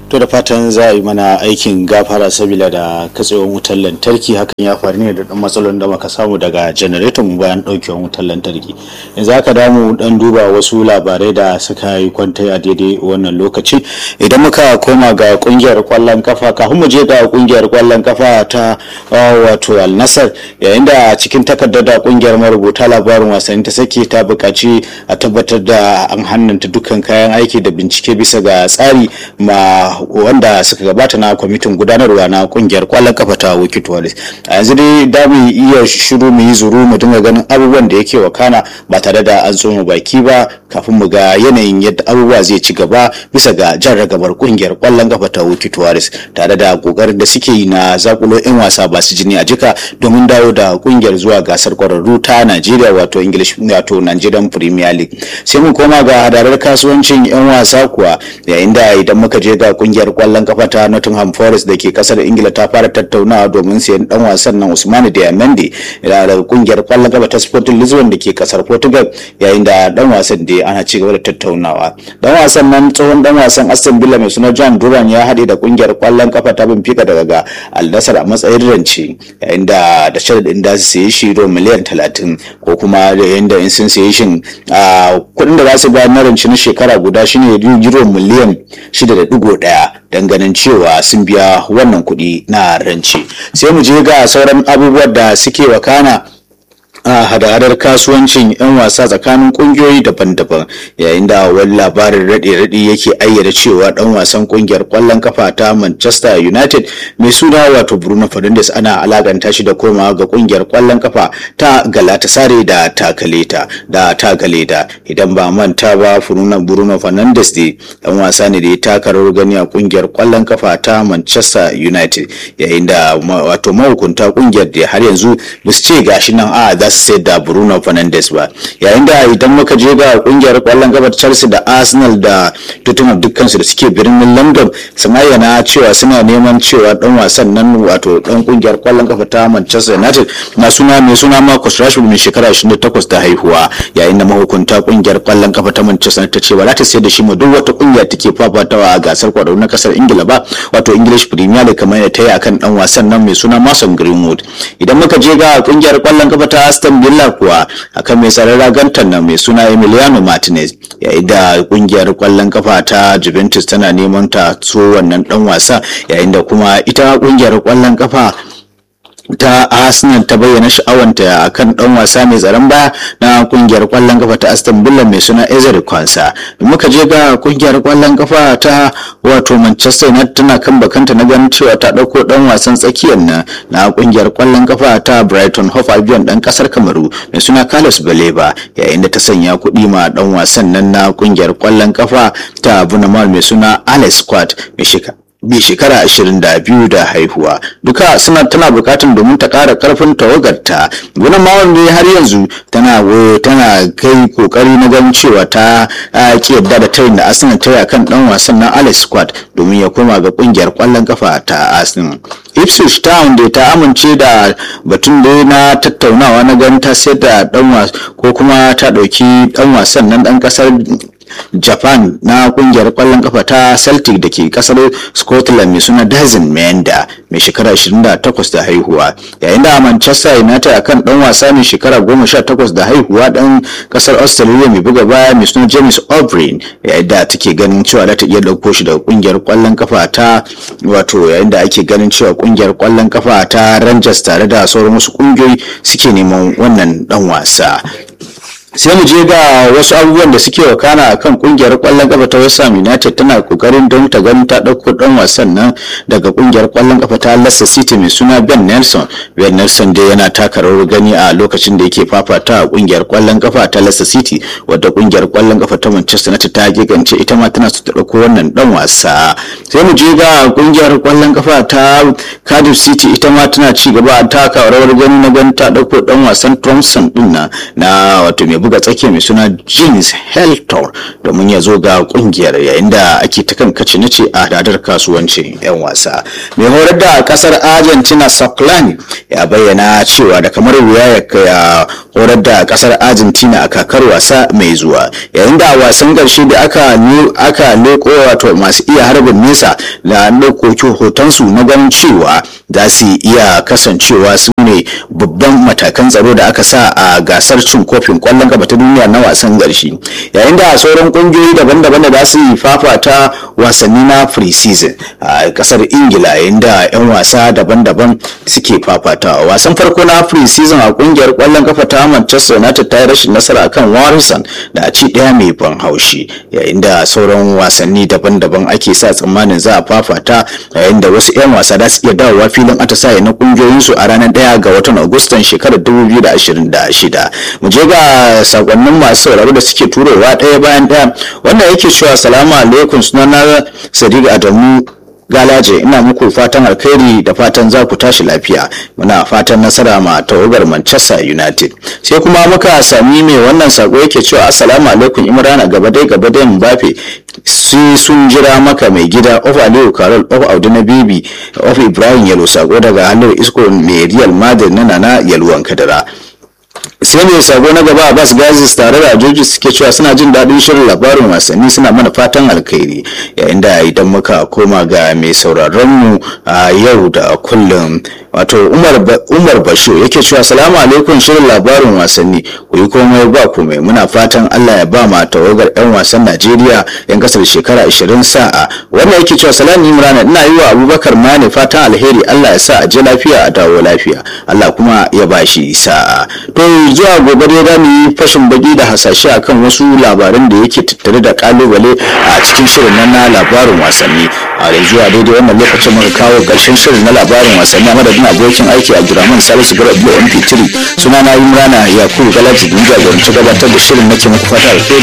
to da fatan za a yi mana aikin gafara sabila da katsewar wutar lantarki hakan ya faru ne da dan matsalolin da muka samu daga janareton mu bayan daukewar wutar lantarki yanzu aka damu dan duba wasu labarai da suka yi kwantai a daidai wannan lokaci idan muka koma ga kungiyar kwallon kafa kafin mu je ga kungiyar kwallon kafa ta wato al nasar yayin da cikin takardar da kungiyar marubuta labarin wasanni ta sake ta buƙaci a tabbatar da an hannunta dukkan kayan aiki da bincike bisa ga tsari ma wanda suka gabata na kwamitin gudanarwa na kungiyar kwallon kafa ta wikit walis a yanzu dai da mu iya shiru mu yi zuru mu dinga ganin abubuwan da yake wakana ba tare da an tsoma baki ba kafin mu ga yanayin yadda abubuwa zai ci gaba bisa ga jan ragabar kungiyar kwallon kafa ta wikit walis tare da kokarin da suke yi na zakulo yan wasa ba su jini a jika domin dawo da kungiyar zuwa gasar kwararru ta najeriya wato english wato nigerian premier league sai mun koma ga hadarar kasuwancin yan wasa kuwa yayin da idan muka je ga kungiyar kwallon kafa ta Nottingham Forest da ke kasar Ingila ta fara tattaunawa domin siyan dan wasan nan Usmani Diamande da kungiyar kwallon kafa ta Sporting Lisbon da ke kasar Portugal yayin da dan wasan da ana ci gaba da tattaunawa dan wasan nan tsohon dan wasan Aston Villa mai suna John Duran ya haɗe da kungiyar kwallon kafa ta Benfica daga ga Al Nassr a matsayin rance yayin da da sharadin da su sayi shi euro miliyan 30 ko kuma yayin da in sun sayi shi a kuɗin da za su bayar na rance na shekara guda shine euro miliyan 6.1 don ganin cewa sun biya wannan kuɗi na ranci sai mu je ga sauran abubuwan da suke wakana a hada-hadar kasuwancin 'yan wasa tsakanin kungiyoyi daban-daban yayin da wani labarin raɗe-raɗe yake ayyana cewa ɗan wasan kungiyar ƙwallon kafa ta manchester united mai suna wato bruno fernandes ana alakanta shi da komawa ga kungiyar ƙwallon kafa ta galatasaray da takaleta da takaleta idan ba manta ba furunan bruno fernandes ne ɗan wasa ne da ya taka rawar gani a kungiyar ƙwallon kafa ta manchester united yayin da wato mahukunta kungiyar da har yanzu ba su ce gashi nan a za su sai da Bruno Fernandes ba yayin da idan muka je ga kungiyar kwallon kafa Chelsea da Arsenal da Tottenham dukkansu da suke birnin London sun ayyana cewa suna neman cewa dan wasan nan wato dan kungiyar kwallon kafa ta Manchester United na suna mai suna Marcus Rashford mai shekara 28 da haihuwa yayin da mahukunta kungiyar kwallon kafa ta Manchester ta ce ba za ta sayar da shi ma duk wata kungiya take fafatawa a gasar kwararru na kasar Ingila ba wato English Premier League kamar yadda ta yi akan dan wasan nan mai suna Mason Greenwood idan muka je ga kungiyar kwallon kafa ta Aston Villa kuwa akan mai tsaron ragantar nan mai suna Emiliano Martinez yayin da kungiyar kwallon kafa ta Juventus tana neman ta so wannan dan wasa yayin da kuma ita kungiyar kwallon kafa ta Arsenal ta bayyana sha'awanta akan dan wasa mai tsaron baya na kungiyar kwallon kafa ta Aston Villa mai suna Ezer Kwansa muka je ga kungiyar kwallon kafa ta wato Manchester United tana kan bakanta na ganin cewa ta dauko dan wasan tsakiyar nan na kungiyar kwallon kafa ta Brighton Hove Albion dan kasar Kamaru mai suna Carlos Baleba yayin da ta sanya kuɗi ma dan wasan nan na kungiyar kwallon kafa ta Bournemouth mai suna Alex Scott mai shekara bi shekara ashirin da biyu da haihuwa duka suna tana bukatun domin ta kara karfin tawagarta gudun mawar ne har yanzu tana tana kai kokari na ganin cewa ta ki yadda da tayin da arsenal ta kan dan wasan na alex squad domin ya koma ga kungiyar kwallon kafa ta arsenal ipswich town da ta amince da batun da na tattaunawa na ganin ta sayar da dan ko kuma ta dauki dan wasan nan dan kasar japan na kungiyar kwallon kafa ta celtic da ke kasar scotland mai suna dazin menda mai shekara 28 da haihuwa yayin da manchester united akan dan wasa mai shekara 18 da haihuwa dan kasar australia mai buga baya mai suna james o'brien yayin da take ganin cewa za ta iya dauko shi daga kungiyar kwallon kafa ta wato yayin da ake ganin cewa kungiyar kwallon kafa ta rangers tare da sauran wasu kungiyoyi suke neman wannan dan wasa sai mu je ga wasu abubuwan da suke wakana a kan kungiyar kwallon kafa ta West Ham United tana kokarin don ta gani ta dauko dan wasan nan daga kungiyar kwallon kafa ta Leicester City mai suna Ben Nelson Ben Nelson dai yana taka rawar gani a lokacin da yake fafata a kungiyar kwallon kafa ta Leicester City wadda kungiyar kwallon kafa ta Manchester United ta gigance ita ma tana so ta dauko wannan dan wasa sai mu je ga kungiyar kwallon kafa ta Cardiff City ita ma tana ci gaba a taka rawar gani na gani ta dauko dan wasan Thompson din na na wato mai buga tsakiya mai suna Jeans Heltor domin ya zo ga kungiyar yayin da ake ta kan kace nace a hadar kasuwancin 'yan wasa. Mai horar da kasar Argentina Soklani ya bayyana cewa da kamar wuya ya horar da kasar Argentina a kakar wasa mai zuwa yayin da wasan ƙarshe da aka aka leko wato masu iya harbin nesa da ɗaukoki hotonsu na ganin cewa za su iya kasancewa su ne babban matakan tsaro da aka sa a gasar cin kofin kwallon kafa ta duniya na wasan ƙarshe yayin da sauran ƙungiyoyi daban-daban da za su yi fafata wasanni na pre-season a kasar ingila yayin da 'yan wasa daban-daban suke fafatawa wasan farko na pre-season a ƙungiyar kwallon kafa ta manchester united ta yi rashin nasara akan warrison da a ci ɗaya mai ban haushi yayin da sauran wasanni daban-daban ake sa tsammanin za a fafata yayin da wasu 'yan wasa za su iya dawowa filin atisaye na kungiyoyinsu a ranar ɗaya ga watan agustan shekarar 2026 mu je ga sakonnin masu sauraro da suke turowa ɗaya bayan ɗaya wanda yake cewa salamu alaikum sunana sadiq adamu galaje ina muku fatan alkhairi da fatan za ku tashi lafiya muna fatan nasara ma tawagar manchester united sai kuma muka sami mai wannan sako yake cewa assalamu alaikum imrana gaba dai gaba dai mbappe sai sun jira maka mai gida of aliyu karol of audu na bibi of ibrahim yalo sako daga halin isko mai real madrid na nana yalwan kadara sai mai sabo na gaba abbas gazis tare da joji suke cewa suna jin daɗin shirin labarin wasanni suna mana fatan alkhairi yayin da idan muka koma ga mai sauraron mu a yau da kullum wato umar basho yake cewa salamu alaikum shirin labarin wasanni ku yi komai ba komai muna fatan allah ya ba ma tawagar yan wasan najeriya yan kasar shekara 20 sa'a wannan yake cewa salamu imrana ina yi wa abubakar mane fatan alheri allah ya sa a je lafiya a dawo lafiya allah kuma ya ba shi sa'a to zuwa gobe dai za mu yi fashin baki da hasashe akan wasu labaran da yake tattare da kalubale a cikin shirin nan na labarin wasanni a da zuwa daidai wannan lokacin muka kawo ƙarshen shirin na labarin wasanni a madadin abokin aiki a Abdulrahman Salisu Garba MP3 suna na Imrana Yakubu Galaji da jagoranci gabatar da shirin nake muku fata alheri